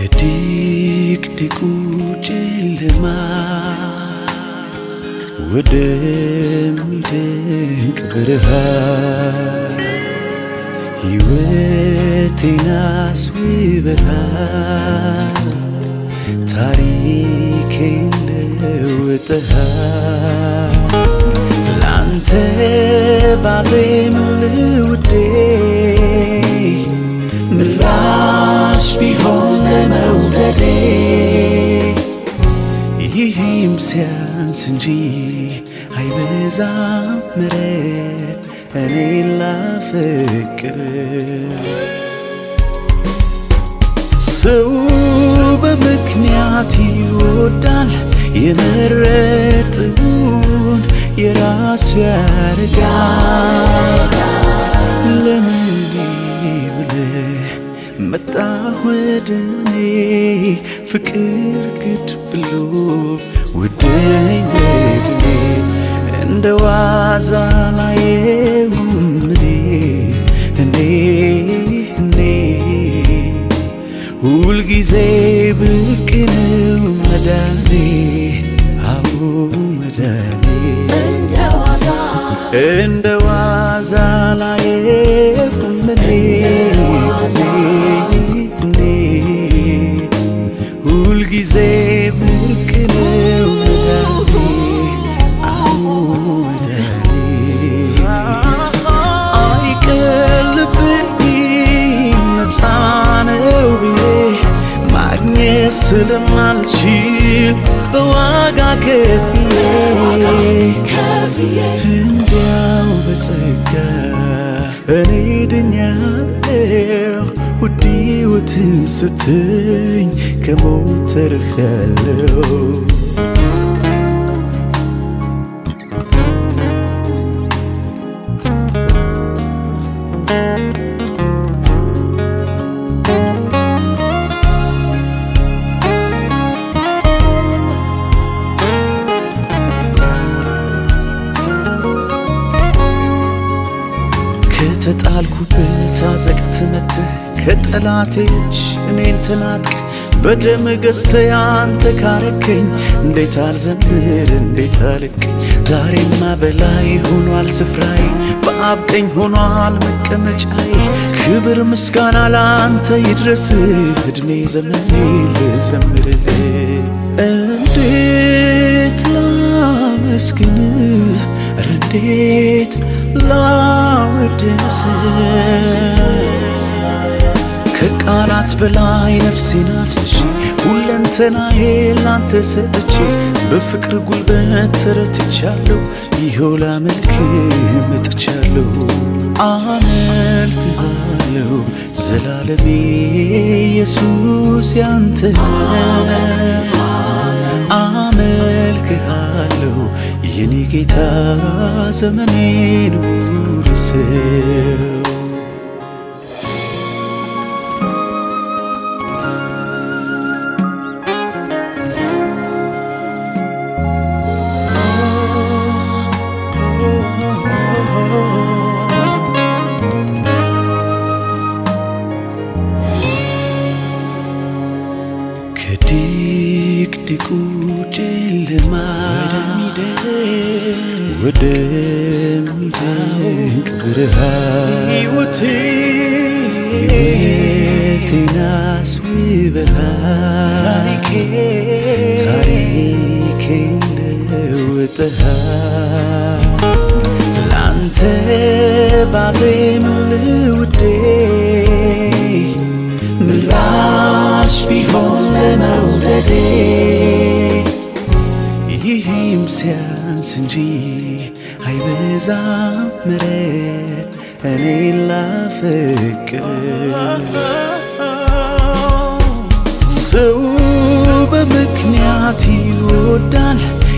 ከድቅድቁ ጨለማ ወደሚደንቅ ብርሃን ሕይወቴን አስውበሃል፣ ታሪኬን ለውጠሃል። ላንተ ባዜም ልውዴ ምላሽ ቢሆን ለመውደዴ ይህም ሲያንስ እንጂ አይበዛም ምሕረት እኔ ላፈቅር ሰው በምክንያት ይወዳል የመረጠውን የራሱ ያደርጋል። ለምን ብለህ መጣ ወደ እኔ ፍቅር ግድ ብሎ ውደኝ ወድኔ እንደ ዋዛ ላየውም እኔ እኔ እኔ ሁልጊዜ ብቅ ነው መዳኔ አዎ መዳኔ እንደ ዋዛ እንደ ዋዛ ላየውም እኔ እኔ ሁልጊዜ ብቅ ነው መዳኔ አዎ መዳኔ አይቀልብኝም ነፃ ነው ብዬ ማግኘት ስለማልችል በዋጋ ከፍዬ ከፍዬ እንዲያው በጸጋ እኔ ድኛለሁ ውድ ሕይወትን ስትኝ ከሞት ተርፌያለሁ። ከተጣልኩበት አዘቅት መጥተህ ከጠላቴች እኔን ተናጥቅ በደም ገዝተህ አንተ ካረከኝ እንዴት አልዘምር እንዴት አልቀኝ ዛሬማ በላይ ሆኗል ስፍራዬ በአብ ቀኝ ሆኗል መቀመጫዬ ክብር ምስጋና ለአንተ ይድረስ እድሜ ዘመኔ ልዘምርልህ እንዴት ላመስግን ኧረ እንዴት ላወድስ ከቃላት በላይ ነፍሴን አፍስሼ ሁለንተናዬ ላንተ ሰጥቼ በፍቅር ጉልበት ተረትቻለሁ ይኸው ላመልክ መጥቻለሁ አመልክሃለሁ ዘላለሜ ኢየሱስ ያንተ አመልክሃለሁ የኔ ጌታ ዘመኔን ውርሰው ከድቅድቁ ጨለማ ወደሚደንቅ ብርሃን ሕይወቴን አስውበሃል፣ ታሪኬን ለውጠሃል። ላንተ ባዜም ልውዴ ምላሽ ቢሆን ለመውደዴ ይህም ሲያንስ እንጂ አይበዛም ምሕረት እኔ ላፈቅር ሰው በምክንያት ይወዳል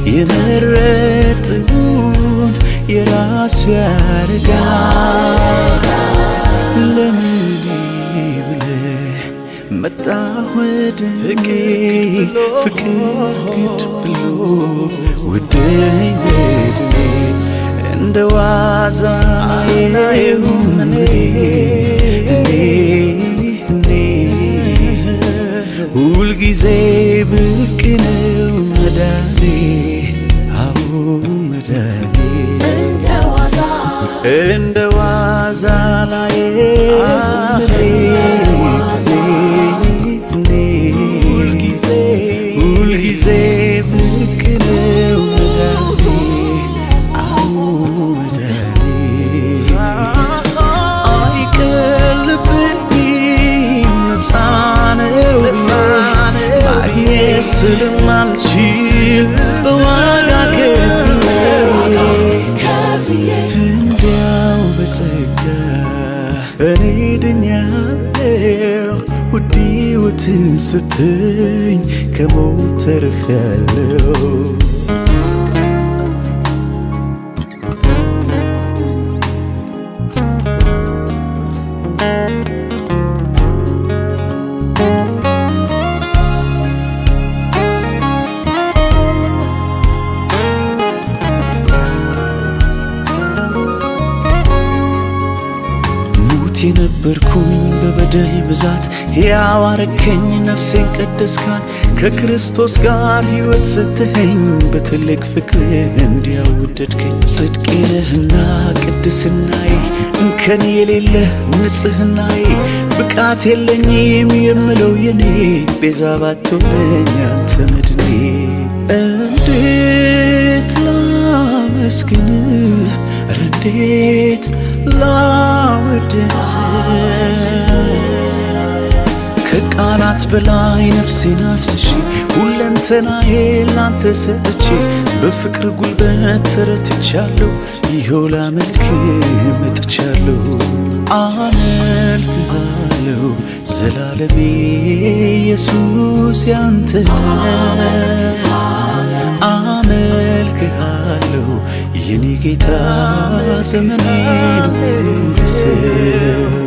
የመረጠውን የራሱ ያደርጋል። ለምን ብለህ መጣ ወደ እኔ ፍቅር ግድ ብሎ ውደኝ ወድኔ እንደ ዋዛ ላየውም እኔ እኔ እኔ ሁልጊዜ ብቅ ነው መዳኔ አዎ መዳኔ እንደ ዋዛ እንደ ዋዛ ላይ ሁልጊዜ ሁልጊዜ ብቅ ነው መዳኔ አዎ መዳኔ አይቀልብኝም ነፃ ነው ማግኘት ስለማልችል በዋጋ ከፍለው ከፍዬ እንዲያው በጸጋ እኔ ድኛለሁ ውድ ሕይወትን ስትኝ ከሞት ተርፌያለሁ ሙት የነበርኩኝ በበደል ብዛት ሕያው አረከኝ ነፍሴን ቀደስካት ከክርስቶስ ጋር ሕይወት ሰጥተኸኝ በትልቅ ፍቅር እንዲያወደድከኝ ጽድቄ ነህና ቅድስናዬ እንከን የሌለህ ንጽሕናዬ ብቃት የለኝም የምለው የኔ ቤዛ ባትሆነኝ አንተ መድኔ እንዴት ላመስግንህ ኧረ እንዴት ላወድስህ ከቃላት በላይ ነፍሴን አፍስሼ ሁለንተናዬ ላንተ ሰጥቼ በፍቅር ጉልበት ተረትቻለሁ ይኸው ላመልክ መጥቻለሁ አመልክሃለሁ ዘላለሜ ኢየሱስ ያንተ አመልክሃለሁ የኔ ጌታ ዘመኔን ሁሉ ልስብ